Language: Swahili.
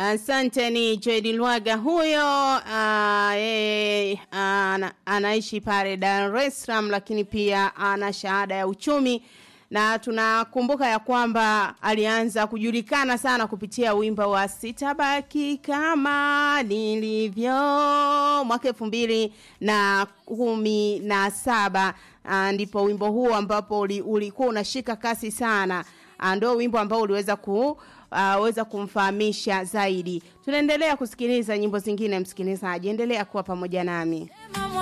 Asante, ni Joedi Lwaga huyo. Uh, yeye uh, ana, anaishi pale Dar es Salaam, lakini pia ana shahada ya uchumi na tunakumbuka ya kwamba alianza kujulikana sana kupitia wimbo wa sitabaki kama nilivyo mwaka elfu mbili na kumi na saba uh, ndipo wimbo huu ambapo ulikuwa uli unashika kasi sana uh, ndio wimbo ambao uliweza ku uh, weza kumfahamisha zaidi tunaendelea kusikiliza nyimbo zingine msikilizaji endelea kuwa pamoja nami